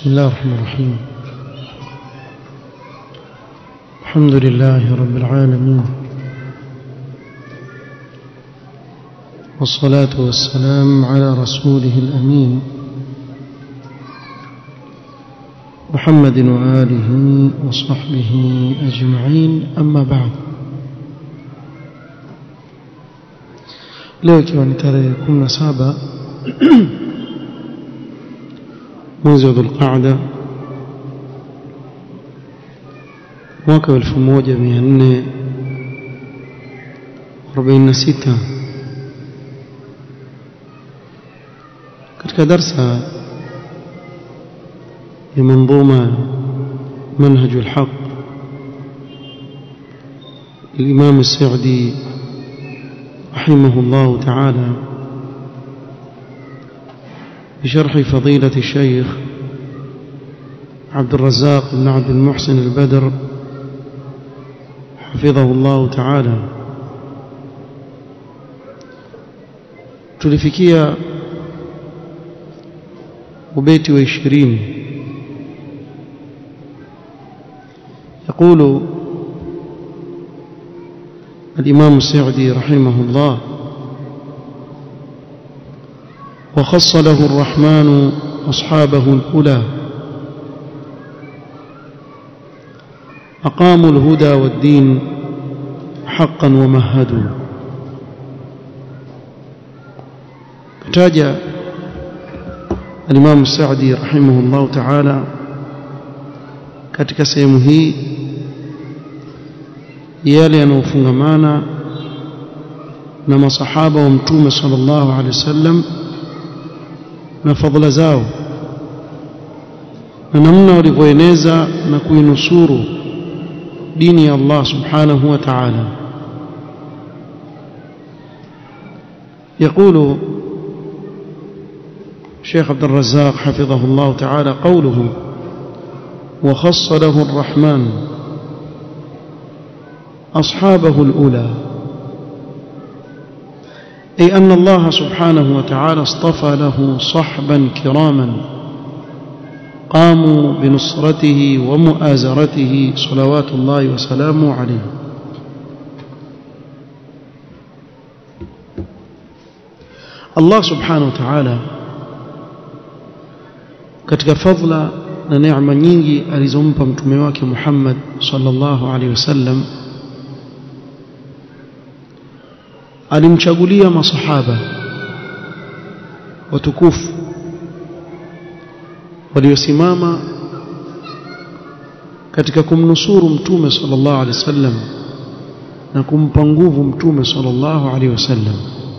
بسم الله الرحمن الرحيم الحمد لله رب العالمين والصلاة والسلام على رسوله الأمين محمد وآله وصحبه أجمعين أما بعد leo ikiwa ni tarehe 17 mwezi wa Dhulqaada mwaka wa 1446 katika darsa ya manzuma منهج الحق الإمام السعدي رحمه الله تعالى بشرح فضيلة الشيخ عبد الرزاق بن عبد المحسن البدر حفظه الله تعالى tulifikia ubeti wa 20 يقول الإمام السعدي رحمه الله وخص له الرحمن أصحابه الأولى أقاموا الهدى والدين حقا ومهدوا تاج الإمام السعدي رحمه الله تعالى katika sehemu hii yale yanayofungamana na masahaba wa mtume sallallahu alaihi wasallam na fadhila zao na namna walivyoeneza na kuinusuru dini ya Allah subhanahu wa ta'ala يقول شيخ عبد الرزاق حفظه الله تعالى قوله وخص له الرحمن أصحابه الأولى أي أن الله سبحانه وتعالى اصطفى له صحبا كراما قاموا بنصرته ومؤازرته صلوات الله وسلامه عليه الله سبحانه وتعالى katika fadla na neema nyingi alizompa mtume wake Muhammad sallallahu alaihi wasallam alimchagulia masahaba watukufu waliosimama katika kumnusuru mtume sallallahu alaihi wasallam na kumpa nguvu mtume sallallahu alaihi wasallam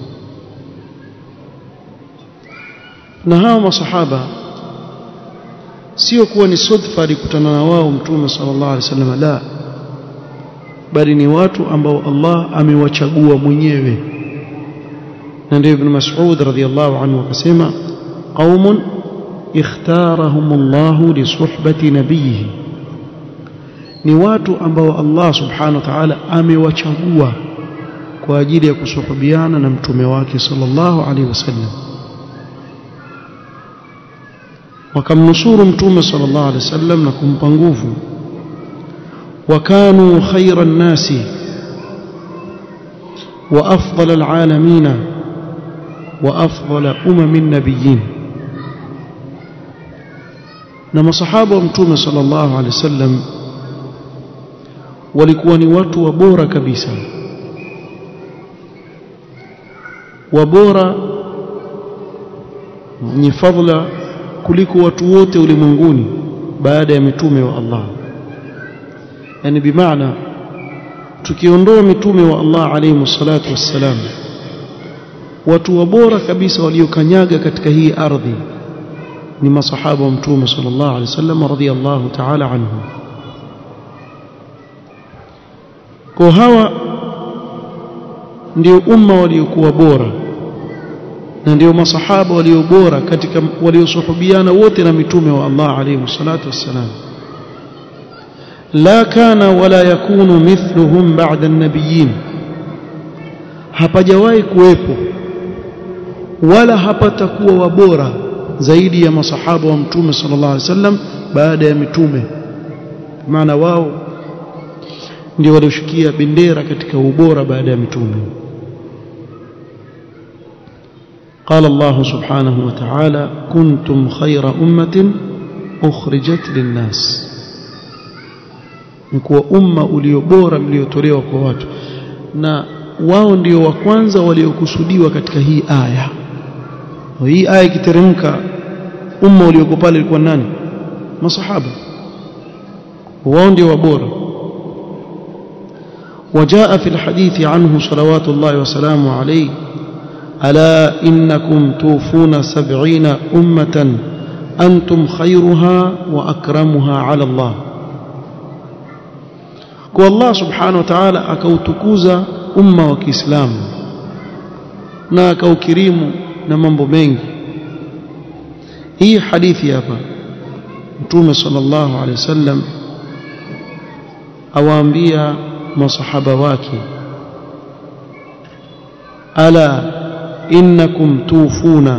na hao masahaba sio kuwa ni sudfa alikutana na wao mtume sallallahu alaihi wasallam la bali ni watu ambao Allah amewachagua mwenyewe na ndio ibn Mas'ud radhiyallahu anhu akasema qaumun ikhtarahum Allah li suhbati nabiyhi ni watu ambao Allah subhanahu wa ta'ala amewachagua kwa ajili ya kusuhubiana na mtume wake sallallahu alaihi wasallam wakamnusuru mtume sallallahu alaihi wasallam na kumpa nguvu وكانوا خير الناس وأفضل العالمين وأفضل أمم النبيين نما صحابة متومة صلى الله عليه وسلم walikuwa ni watu wabora kabisa wabora wenye fadhila kuliko watu wote ulimwenguni baada ya mitume wa Allah yani bimaana tukiondoa mitume wa Allah alayhi salatu wassalam watu wabora kabisa waliokanyaga katika hii ardhi ni masahaba wa mtume sallallahu alayhi wasallam radhiyallahu ta'ala anhum kwa hawa ndio umma waliokuwa bora na ndio masahaba walio bora katika waliosuhubiana wote na mitume wa Allah alayhi salatu wassalam la kana wala yakunu mithluhum ba'da an-nabiyyin hapajawahi kuwepo wala hapatakuwa wabora zaidi ya masahaba wa mtume sallallahu alaihi wasallam baada ya mitume maana wao ndio walioshikia bendera katika ubora baada ya mitume قال الله سبحانه وتعالى كنتم خير أمة أخرجت للناس mkuwa umma uliobora mliotolewa kwa watu na wao ndio wa kwanza waliokusudiwa katika hii aya hii aya ikiteremka umma ulioko pale ilikuwa nani masahaba wao ndio wabora وجاء في الحديث عنه صلوات الله وسلامه عليه ألا إنكم توفون سبعين أمة أنتم خيرها وأكرمها على الله kwa Allah subhanahu wa ta'ala akautukuza umma wa Kiislamu na akaukirimu na mambo mengi hii hadithi hapa Mtume sallallahu alaihi wasallam awaambia masahaba wake ala innakum tufuna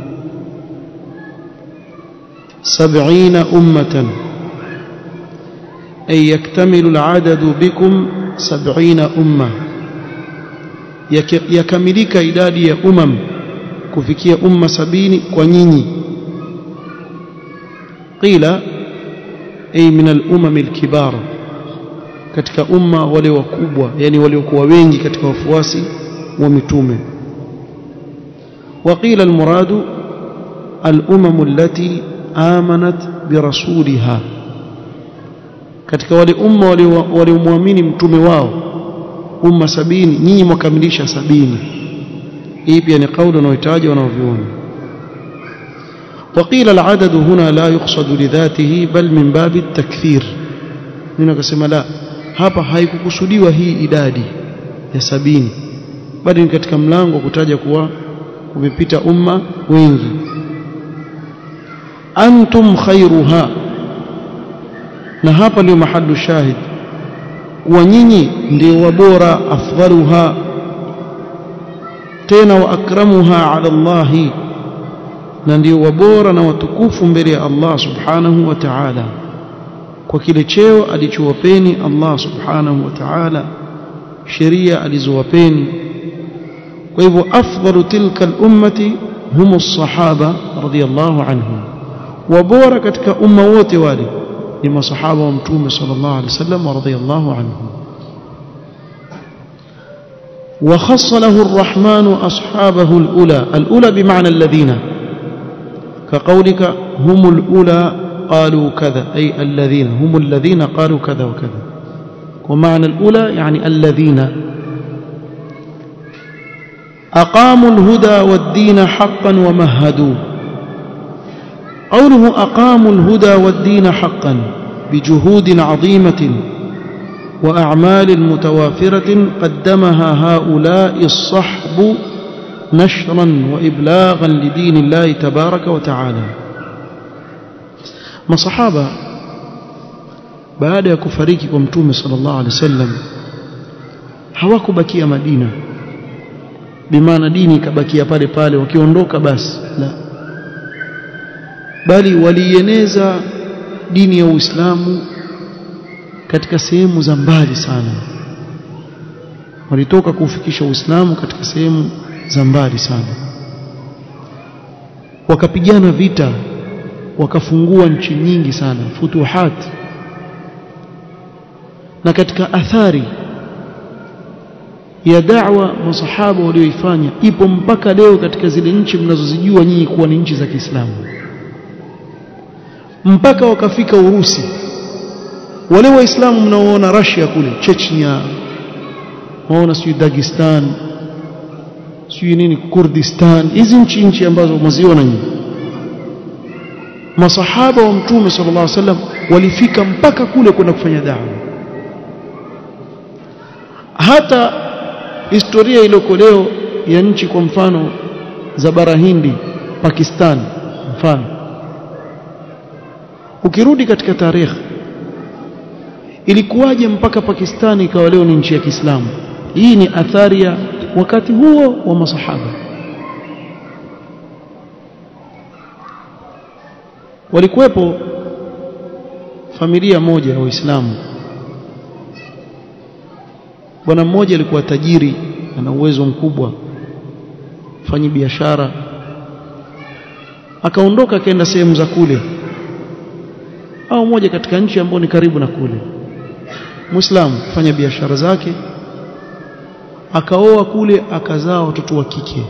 sab'ina ummatan أي يكتمل العدد بكم سبعين أمة يكملك إدادي يا أمم كفكية أمة سبين كونيني قيل أي من الأمم الكبار katika umma wale wakubwa yani waliokuwa wengi katika wafuasi wa mitume وقيل المراد الأمم التي آمنت برسولها katika wale umma waliomwamini mtume wao umma sabini nyinyi mwakamilisha sabini hii pia ni kauli wanaohitaji wanaoviona وقيل العدد هنا لا يقصد لذاته بل من باب التكثير nina kasema la hapa haikukusudiwa hii idadi ya sabini bali ni katika mlango wa kutaja kuwa kumepita umma wengi antum khairuha na hapa ndio mahalu shahid kuwa nyinyi ndio wabora afdaluha tena wa akramuha ala Allahi na ndio wabora na watukufu mbele ya Allah subhanahu wa ta'ala kwa kile cheo alichowapeni Allah subhanahu wa ta'ala sheria alizowapeni kwa hivyo afdalu tilka al-ummati hum as-sahaba radiyallahu anhum wabora katika umma wote wale ni masahaba wa mtume sallallahu alaihi wasallam radiyallahu anhum وخص له الرحمن أصحابه الأولى الأولى بمعنى الذين كقولك هم الأولى قالوا كذا أي الذين هم الذين قالوا كذا وكذا ومعنى الأولى يعني الذين أقاموا الهدى والدين حقا ومهدوه قوله أقاموا الهدى والدين حقا بجهود عظيمة وأعمال متوافرة قدمها هؤلاء الصحب نشرا وإبلاغا لدين الله تبارك وتعالى masahaba baada ya kufariki kwa mtume sallallahu alaihi wasallam hawakubakia Madina bimaana dini ikabakia pale pale wakiondoka basi la bali walieneza dini ya Uislamu katika sehemu za mbali sana walitoka kufikisha Uislamu katika sehemu za mbali sana wakapigana vita wakafungua nchi nyingi sana futuhat na katika athari ya da'wa masahaba walioifanya ipo mpaka leo katika zile nchi mnazozijua nyinyi kuwa ni nchi za Kiislamu mpaka wakafika Urusi wale waislamu mnaoona Russia kule Chechnya waona sio Dagestan sio nini Kurdistan hizi nchi nchi ambazo mwaziona nyinyi masahaba wa mtume sallallahu alaihi wasallam walifika mpaka kule kwenda kufanya dawa hata historia iliyoko leo ya nchi kwa mfano za bara Hindi Pakistan mfano ukirudi katika tarehe ilikuwaje mpaka Pakistani ikawa leo ni nchi ya Kiislamu hii ni athari ya wakati huo wa masahaba walikuwepo familia moja ya waislamu bwana mmoja alikuwa tajiri ana uwezo mkubwa fanyi biashara akaondoka akaenda sehemu za kule au moja katika nchi ambayo ni karibu na kule muislamu fanya biashara zake akaoa kule akazaa watoto wa kike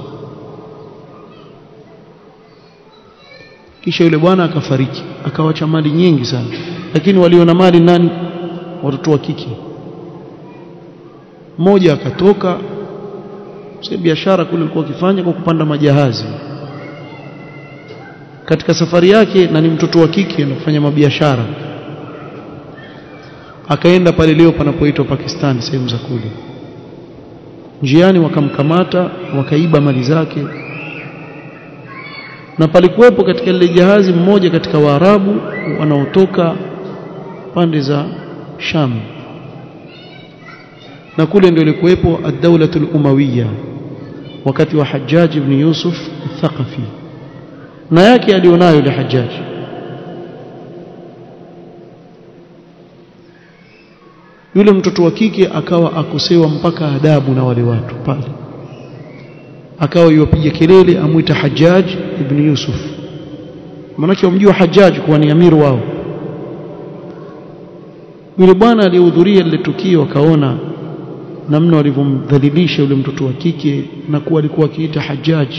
kisha yule bwana akafariki akawacha mali nyingi sana lakini waliona mali nani watoto wa kike mmoja akatoka sasa biashara kule alikuwa akifanya kwa kupanda majahazi katika safari yake na ni mtoto wa kike na kufanya mabiashara akaenda pale leo panapoitwa Pakistan sehemu za kule njiani wakamkamata wakaiba mali zake na palikuwepo katika lile jahazi mmoja katika Waarabu wanaotoka pande za Sham na kule ndio ilikuwepo ad-daulatul umawiyya wakati wa Hajjaj ibn Yusuf al-Thaqafi na yake alionayo ile Hajjaj yule mtoto wa kike akawa akosewa mpaka adabu na wale watu pale akawa yuwapiga kelele amwita Hajjaj ibn Yusuf manake wamjua Hajjaj kuwa ni amiru wao yule bwana aliyehudhuria lile tukio akaona namna walivyomdhalilisha yule mtoto wa kike na kuwa alikuwa akiita Hajjaj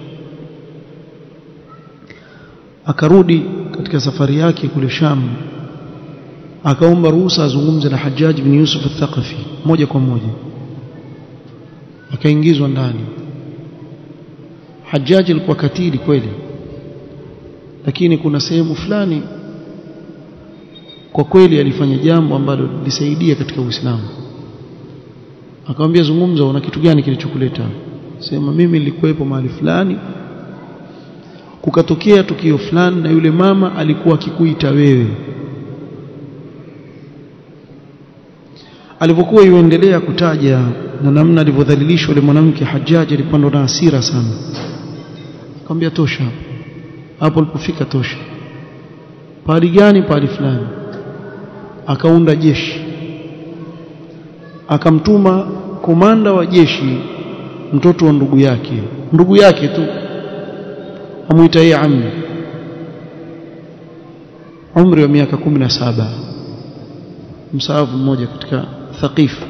akarudi katika safari yake kule Sham akaomba ruhusa azungumze na Hajjaj bin Yusuf al-Thaqafi moja kwa moja akaingizwa ndani Hajjaj alikuwa katili kweli lakini kuna sehemu fulani kwa kweli alifanya jambo ambalo lisaidia katika Uislamu akamwambia zungumza una kitu gani kilichokuleta sema mimi nilikuwepo mahali fulani kukatokea tukio fulani na yule mama alikuwa akikuita wewe alipokuwa yuendelea kutaja na namna alivyodhalilishwa yule mwanamke Hajjaj alipandwa na hasira sana akamwambia tosha hapo alipofika tosha pahali gani pahali fulani akaunda jeshi akamtuma komanda wa jeshi mtoto wa ndugu yake ndugu yake tu amuita yeye ammi umri wa miaka 17 msaafu mmoja katika thaqif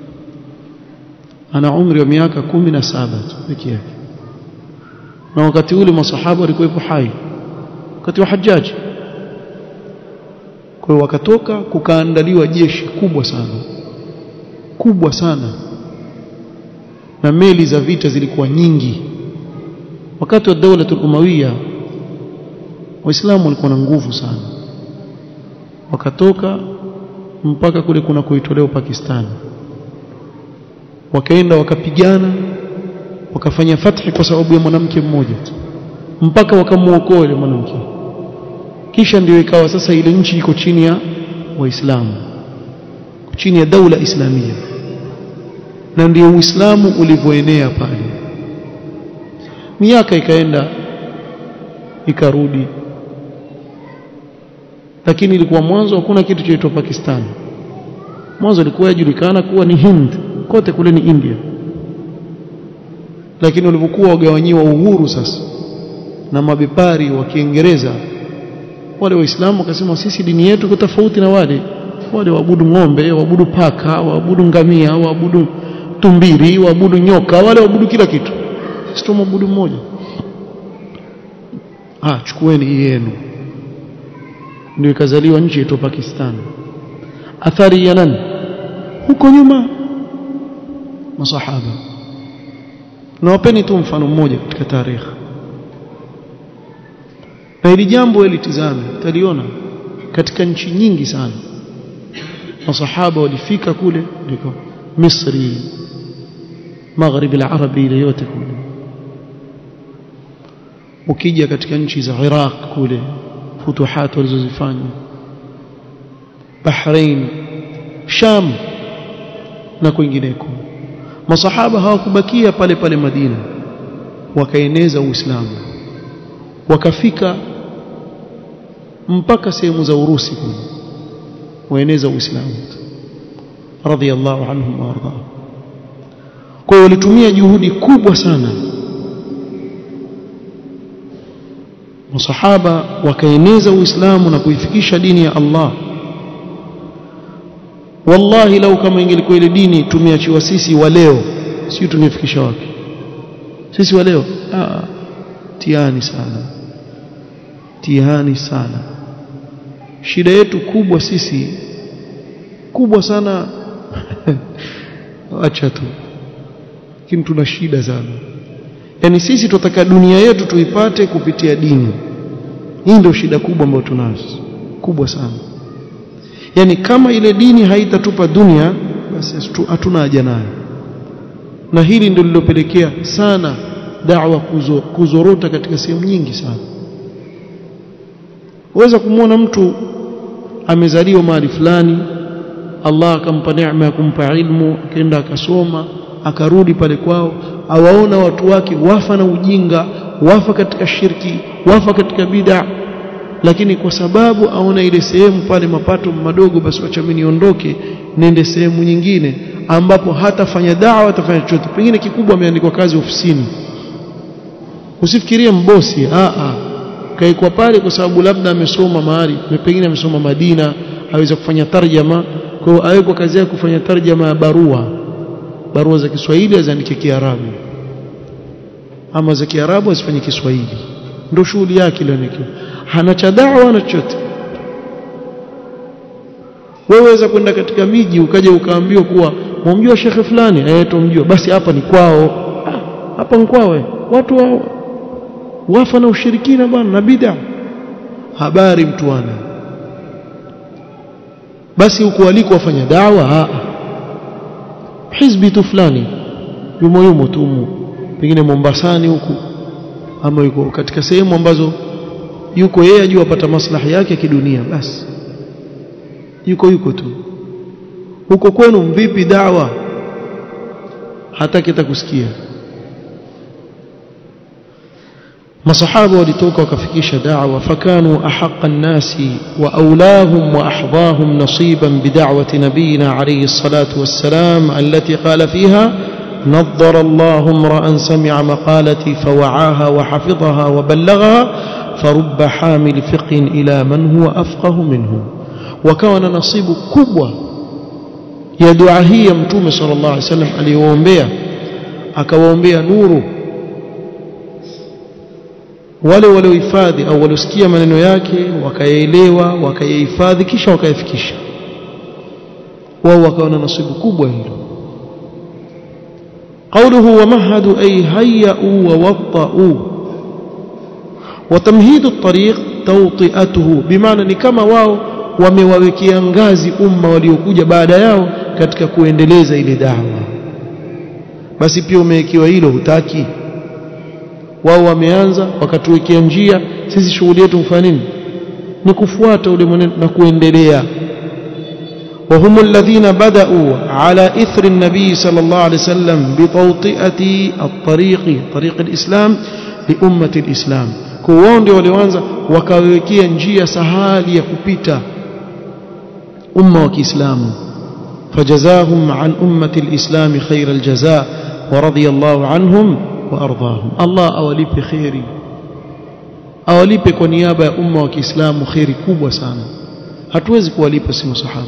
ana umri wa miaka 17 tu peke yake na wakati ule masahaba walikuwepo hai wakati wa hajaji kwa hiyo wakatoka kukaandaliwa jeshi kubwa sana kubwa sana na meli za vita zilikuwa nyingi wakati wa daula umawiya waislamu walikuwa na nguvu sana wakatoka mpaka kule kuna kuitolewa Pakistan wakaenda wakapigana wakafanya fathi kwa sababu ya mwanamke mmoja mpaka wakamuokoa yule mwanamke kisha ndio ikawa sasa ile nchi iko chini ya waislamu chini ya daula islamia na ndio uislamu ulivyoenea pale miaka ikaenda ikarudi lakini ilikuwa mwanzo hakuna kitu chaitwa Pakistan mwanzo ilikuwa yajulikana kuwa ni Hind kote kule ni India lakini walipokuwa wagawanyiwa uhuru sasa na mabepari wa Kiingereza wale waislamu wakasema sisi dini yetu iko tofauti na wale wale waabudu ng'ombe waabudu paka waabudu ngamia waabudu tumbiri waabudu nyoka wale waabudu kila kitu sisi tumwabudu mmoja ah chukueni hii yenu ndio ikazaliwa nchi yetu Pakistan athari ya nani huko nyuma masahaba na wapeni tu mfano mmoja katika tarehe na hili jambo litizame taliona katika nchi nyingi sana masahaba walifika kule ndiko Misri magharibi al-arabi ile yote kule ukija katika nchi za Iraq kule futuhat walizozifanya Bahrain Sham na kwingineko masahaba hawakubakia pale pale Madina wakaeneza Uislamu wakafika mpaka sehemu za Urusi kule waeneza Uislamu radhiyallahu anhum wa ardhahum kwa hiyo walitumia juhudi kubwa sana masahaba wakaeneza Uislamu na kuifikisha dini ya Allah wallahi lau kama ingelikuwa ile dini tumeachiwa sisi wa leo sio tungefikisha wapi sisi wa leo ah tiani sana tiani sana shida yetu kubwa sisi kubwa sana acha tu lakini tuna shida sana yani sisi tunataka dunia yetu tuipate kupitia dini hii ndio shida kubwa ambayo tunazo kubwa sana yani kama ile dini haitatupa dunia basi hatuna haja nayo na hili ndio lilopelekea sana da'wa kuzo, kuzorota katika sehemu nyingi sana waweza kumwona mtu amezaliwa mahali fulani Allah akampa neema ya kumpa ilmu akaenda akasoma akarudi pale kwao awaona watu wake wafa na ujinga wafa katika shirki wafa katika bid'a lakini kwa sababu aona ile sehemu pale mapato madogo basi wacha mimi niondoke nende sehemu nyingine ambapo hatafanya dawa atafanya chochote pengine kikubwa ameandikwa kazi ofisini usifikirie mbosi a a kaikwa pale kwa sababu labda amesoma mahali pengine amesoma Madina aweza kufanya tarjama kwa hiyo awekwa kazi yake kufanya tarjama ya barua barua za Kiswahili aziandike Kiarabu ama za Kiarabu azifanye Kiswahili ndio shughuli yake ile hana cha dawa na chochote wewe waweza kwenda katika miji ukaja ukaambiwa kuwa mwamjua shekhe fulani eh tumjua basi hapa ni kwao ah, hapa ni kwao watu wa, wafa na ushirikina bwana na bid'a habari mtu ana basi huko waliko wafanya dawa ah hizbi tu fulani yumo yumo tu pengine Mombasani huku ama yuko katika sehemu ambazo yuko yeye ajua apata maslahi yake ya kidunia basi yuko yuko tu huko kwenu mvipi dawa hataki kusikia masahaba walitoka wakafikisha da'wa fakanu ahaqqa an-nasi wa awlahum wa ahdahum nasiban bid'awati nabiyina alayhi salatu wassalam allati qala fiha نظر الله امرا سمع مقالتي فوعاها وحفظها وبلغها فرب حامل فقه الى من هو افقه منه وكان نصيب كبوة ya dua hii ya mtume sallallahu alaihi wasallam aliyoombea akawaombea nuru wale waliohifadhi au waliosikia maneno yake wakayaelewa wakayahifadhi kisha wakayafikisha wao wakawa na nasibu kubwa hilo قوله ومهدوا أي هيئوا ووطئوا وتمهيد الطريق توطئته بمعنى ni kama wao wamewawekea ngazi umma waliokuja baada yao katika kuendeleza ile dawa basi pia umewekewa hilo hutaki wao wameanza wakatuwekea njia sisi shughuli yetu mfanya nini ni kufuata ule mwenendo na kuendelea وهم الذين بدأوا على إثر النبي صلى الله عليه وسلم بتوطئة الطريق طريق الإسلام لأمة الإسلام كوون دي وليوانزا وكاوكيا njia sahali ya kupita umma wa Kiislamu فجزاهم عن أمة الإسلام خير الجزاء ورضي الله عنهم وأرضاهم الله أوليب خيري أوليب kwa niaba ya umma wa Kiislamu khairi kubwa sana hatuwezi kuwalipa si masahaba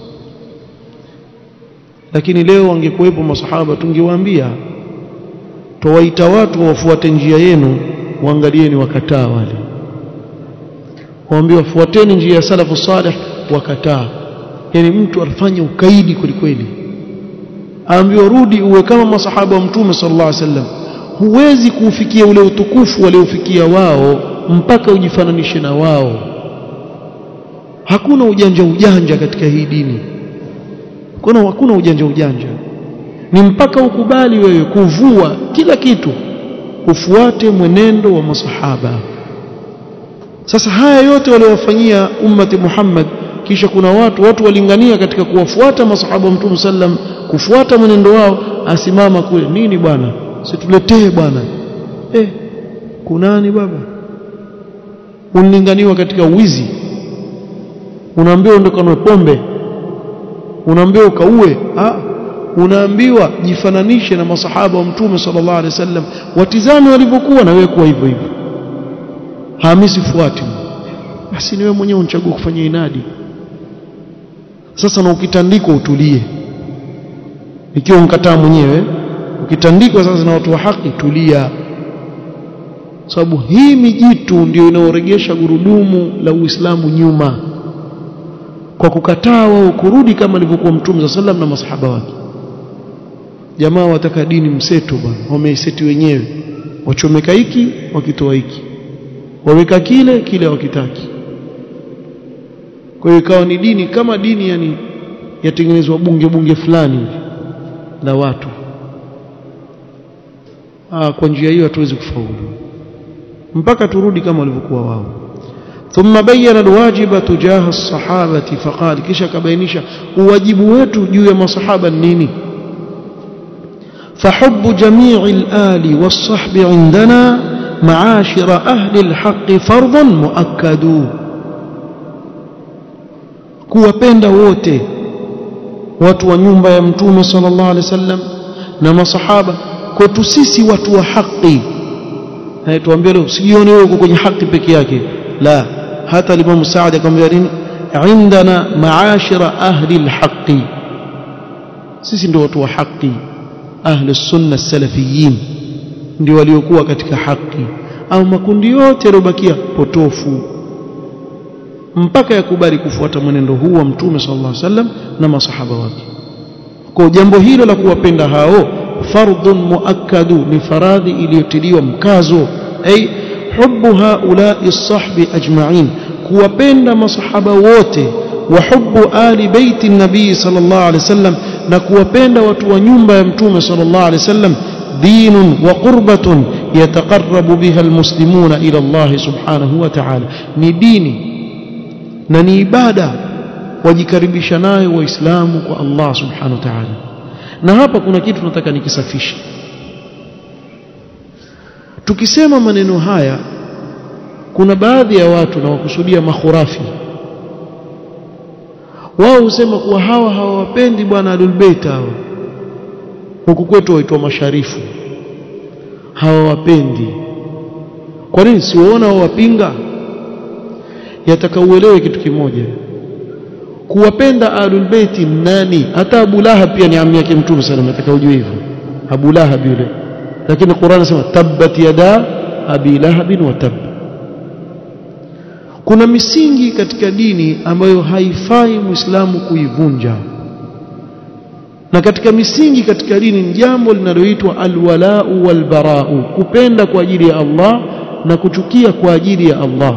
lakini leo wangekuwepo masahaba tungewaambia towaita watu wafuate njia yenu waangalieni wakataa wale waambie wafuateni njia ya salafu salih wakataa yani mtu afanye ukaidi kwelikweli aambiwa rudi uwe kama masahaba wa mtume sallallahu alaihi wasallam huwezi kuufikia ule utukufu waliofikia wao mpaka ujifananishe na wao hakuna ujanja ujanja katika hii dini kuna hakuna ujanja ujanja ni mpaka ukubali wewe kuvua kila kitu ufuate mwenendo wa masahaba sasa haya yote waliowafanyia ummati Muhammad kisha kuna watu watu walingania katika kuwafuata masahaba wa Mtume sallam kufuata mwenendo wao asimama kule nini bwana situletee bwana eh kunani baba unlinganiwa katika wizi unaambiwa uondokanwe pombe unaambiwa ukaue ah unaambiwa jifananishe na masahaba wa mtume sallallahu alaihi wasallam watizame walivyokuwa na wewe kuwa hivyo hivyo hamisi fuati basi ni wewe mwenyewe unachagua kufanya inadi sasa na ukitandikwa utulie ikiwa unkataa mwenyewe ukitandikwa sasa na watu wa haki tulia sababu hii mijitu ndio inaoregesha gurudumu la Uislamu nyuma kwa kukataa wao kurudi kama alivyokuwa Mtume صلى الله na masahaba wake jamaa wataka dini mseto bwana wameiseti wenyewe wachomeka hiki wakitoa hiki waweka kile kile wakitaki kwa hiyo ikawa ni dini kama dini yani yatengenezwa bunge bunge fulani la watu ah kwa njia hiyo hatuwezi kufaulu mpaka turudi kama walivyokuwa wao ثم بين الواجب تجاه الصحابة فقال kisha kabainisha uwajibu wetu juu ya masahaba nini فحب جميع الآل والصحب عندنا معاشر أهل الحق فرض مؤكد kuwapenda wote watu wa nyumba ya mtume sallallahu alaihi wasallam na masahaba kwetu sisi watu wa haki tuambie leo usijione wewe uko kwenye haki peke yake la hata Imam Saad akamwambia nini indana maashira ahli alhaqi sisi ndio watu wa haki ahli sunna salafiyin ndio waliokuwa katika haki au makundi yote yaliyobakia potofu mpaka yakubali kufuata mwenendo huu wa mtume sallallahu alaihi wasallam na masahaba wake kwa jambo hilo la kuwapenda hao fardhun muakkadu ni faradhi iliyotiliwa mkazo ay hubbu haula'i sahbi ajma'in kuwapenda masahaba wote wa hubbu ali baiti nabii sallallahu alaihi wasallam na kuwapenda watu wa nyumba ya mtume sallallahu alaihi wasallam dinun wa qurbatun yataqarrabu biha almuslimuna ila Allah subhanahu wa ta'ala ni dini na ni ibada wajikaribisha nayo waislamu kwa Allah subhanahu wa ta'ala na hapa kuna kitu nataka nikisafishe tukisema maneno haya kuna baadhi ya watu na wakusudia makhurafi wao husema kuwa hawa hawawapendi bwana Ahlulbayt hawa huku kwetu waitwa masharifu hawawapendi kwa nini siwaona wawapinga yataka uelewe kitu kimoja kuwapenda Ahlul Bait nani hata Abu Lahab pia ni ammi yake Mtume sana nataka ujue hivyo Abu Lahab yule lakini Qur'an inasema tabbat yada abi lahab wa tab kuna misingi katika dini ambayo haifai muislamu kuivunja na katika misingi katika dini ni jambo linaloitwa alwalau walbarau kupenda kwa ajili ya Allah na kuchukia kwa ajili ya Allah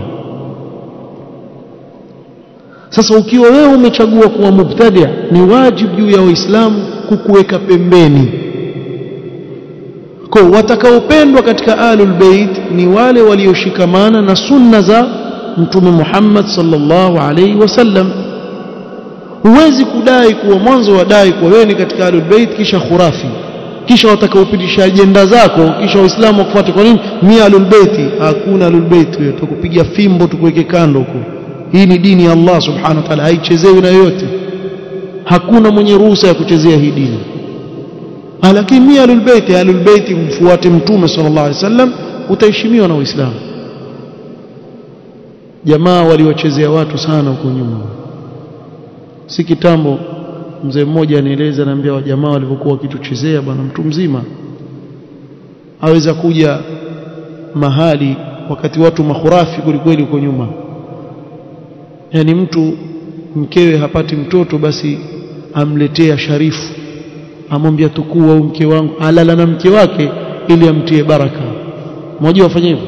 sasa ukiwa wewe umechagua kuwa mubtadi ni wajibu juu ya waislamu kukuweka pembeni kwa watakaopendwa katika ahlul bait ni wale walioshikamana na sunna za mtume Muhammad sallallahu alaihi wasallam huwezi kudai kuwa mwanzo wadai kuwa wewe ni katika ahlul bait kisha khurafi kisha watakaopitisha ajenda zako kisha waislamu wakufuate kwa nini mimi ahlul bait hakuna ahlul bait wewe tukupiga fimbo tukuweke kando huko hii ni dini ya Allah subhanahu wa ta'ala haichezewi na yote hakuna mwenye ruhusa ya kuchezea hii dini lakini mimi ahlul bait ahlul bait mfuate mtume sallallahu alaihi wasallam utaheshimiwa na waislamu jamaa waliwachezea watu sana huko nyuma si kitambo mzee mmoja anieleza naambia wa jamaa walivyokuwa wakituchezea bwana mtu mzima aweza kuja mahali wakati watu makhurafi kulikweli huko nyuma yani mtu mkewe hapati mtoto basi amletea sharifu amwambia tukua au mke wangu alala na mke wake ili amtie baraka mmoja wafanya hivyo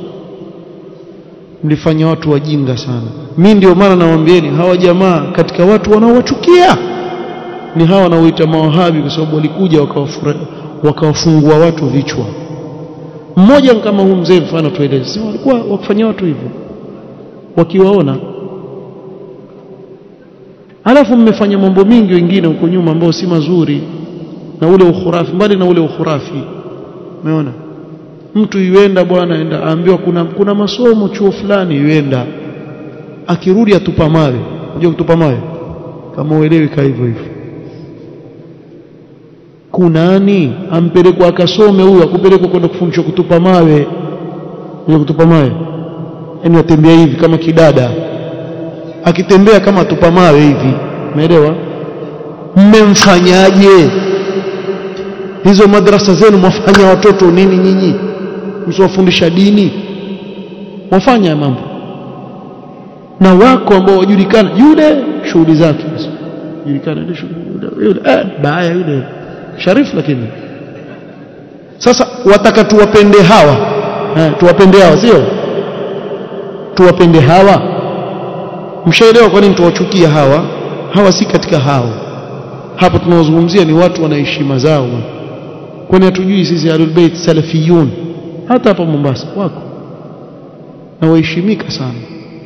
mlifanya watu wajinga sana mi ndio maana nawaambieni hawa jamaa katika watu wanaowachukia ni hawa wanaoita mawahabi kwa sababu walikuja wakawafungua watu vichwa mmoja kama huu mzee mfano tueleze sema walikuwa wakifanyia watu hivyo wakiwaona alafu mmefanya mambo mingi wengine huko nyuma ambao si mazuri na ule ukhurafi mbali na ule ukhurafi umeona mtu yuenda bwana enda aambiwa kuna kuna masomo chuo fulani yuenda akirudi atupa mawe unajua kutupa mawe kama uelewi kaa hivyo hivyo kunani ampelekwa akasome huyu akupelekwa kwenda kufundishwa kutupa mawe unajua kutupa mawe yaani atembea hivi kama kidada akitembea kama tupa mawe hivi umeelewa mmemfanyaje hizo madrasa zenu mwafanya watoto nini nyinyi msiwafundisha dini wafanya mambo na wako ambao wajulikana yule shughuli zake julikana yule shughuli yule eh baya yule sharifu lakini sasa wataka tuwapende hawa eh, tuwapende hawa sio tuwapende hawa mshaelewa kwa nini tuwachukia hawa hawa si katika hao hapa tunaozungumzia ni watu wana heshima zao kwani hatujui sisi ahlul bait salafiyun hata hapa Mombasa wako na waheshimika sana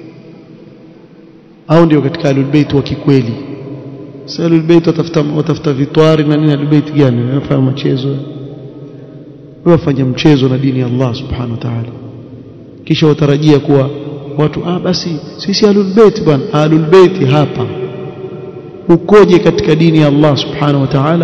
au ndio katika ahlul bait wa kikweli sasa ahlul bait watafuta watafuta vitwari na nini ahlul bait gani wanafanya mchezo wafanya mchezo na dini ya Allah subhanahu wa ta'ala kisha watarajia kuwa watu ah basi sisi ahlul bait bwana ahlul bait hapa ukoje katika dini ya Allah subhanahu wa ta'ala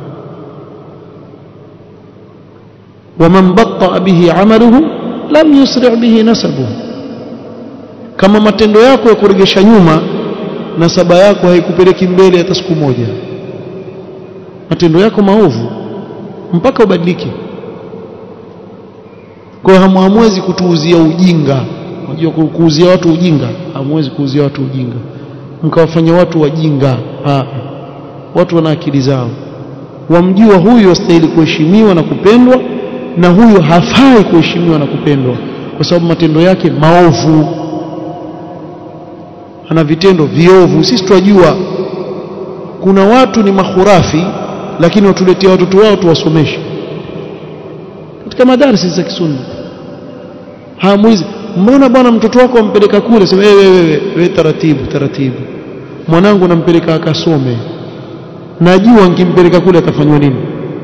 ومن بطأ به عمله لم يسرع به نسبه kama matendo yako ya kuregesha nyuma nasaba yako haikupeleki mbele hata siku moja matendo yako maovu mpaka ubadilike kwa hamwezi kutuuzia ujinga unajua kuuzia watu ujinga hamwezi kuuzia watu ujinga mkawafanya watu wajinga ha. watu wana akili zao wamjua huyu astahili kuheshimiwa na kupendwa na huyu hafai kuheshimiwa na kupendwa kwa sababu matendo yake maovu ana vitendo viovu sisi tunajua kuna watu ni mahurafi lakini watuletea watoto wao tuwasomeshe katika madarasa za kisunni hamuizi mbona bwana mtoto wako ampeleka kule sema wewe wewe wewe taratibu taratibu mwanangu nampeleka akasome najua nkimpeleka kule atafanywa nini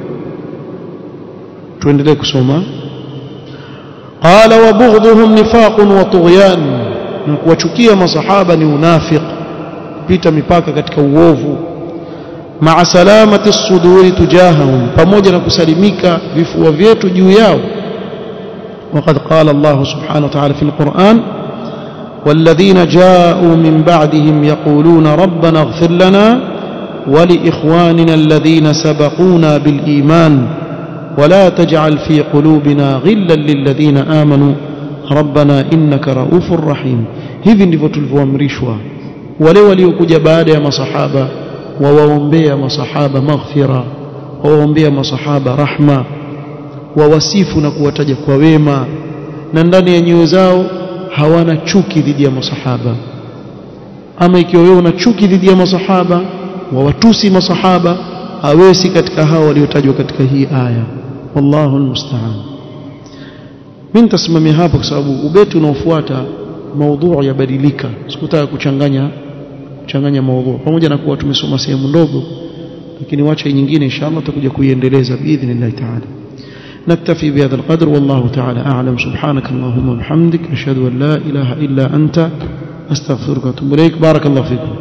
tuendelee kusoma qala wa bughdhuhum nifaqun wa tughyan na kuwachukia masahaba ni unafiq kupita mipaka katika uovu maa salamati suduri tujahahum pamoja na kusalimika vifua vyetu juu yao وقد قال الله سبحانه وتعالى في القرآن والذين جاءوا من بعدهم يقولون ربنا اغفر لنا ولإخواننا الذين سبقونا بالإيمان ولا تجعل في قلوبنا غلا للذين آمنوا ربنا إنك رؤوف رحيم hivi ndivyo tulivyoamrishwa wale waliokuja baada ya masahaba wawaombea masahaba maghfira wawaombea masahaba rahma wawasifu na kuwataja kwa wema na ndani ya nyoyo zao hawana chuki dhidi ya masahaba ama ikiwa wewe una chuki dhidi ya masahaba wawatusi masahaba hawesi katika hao waliotajwa katika hii aya wallahu almusta'an mimi nitasimamia hapa kwa sababu ubeti unaofuata maudhui yabadilika sikutaka kuchanganya kuchanganya maudhui pamoja na kuwa tumesoma sehemu ndogo lakini wacha nyingine inshallah tutakuja kuiendeleza biidhnillah ta'ala نكتفي بهذا القدر والله تعالى أعلم سبحانك اللهم وبحمدك أشهد أن لا إله إلا أنت أستغفرك وأتوب إليك بارك الله فيكم